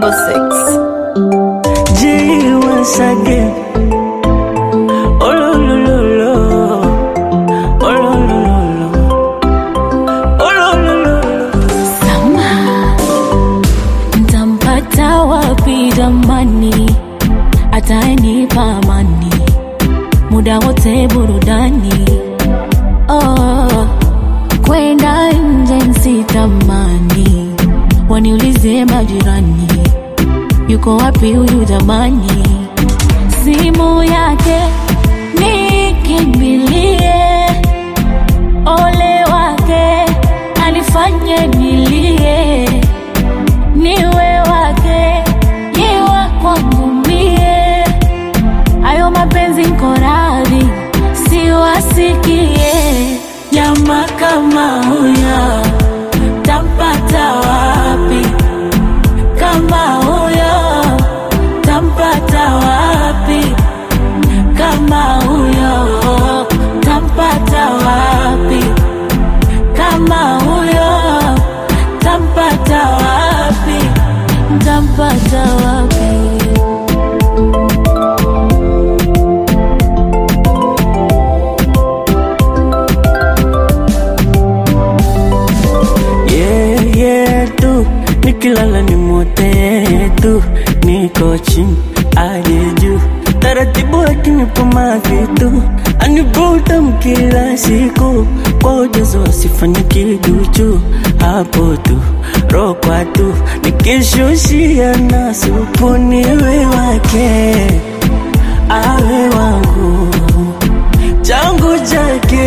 6. G once again. Oh lo lo lo lo. Oh lo lo lo lo. Oh lo lo lo lo. Sama, ntampata wapi jamani? Atanipa amani muda wote burudani. Oh, kwenda nje nsitamani, waniulize majirani, yuko wapi huyu jamani? Simu yake nikimbilie ole wake anifanye nilie, niwe wake yewa kwangu mie, ayo mapenzi nko radhi siwasikie. Nyama kama huyo tampata wapi? Kama huyo tampata wapi? Kama huyo tampata wapi? Kama huyo tampata wapi? Ntampata wapi? Yeah, yeah, tu nikilala ni mote tu, niko chini aje juu, taratibu akinipa mavitu anivuta mkila siku kwa ujazo asifanye kiduchu, hapo tu rokwa tu nikishushia na supu niwe wake awe wangu changu chake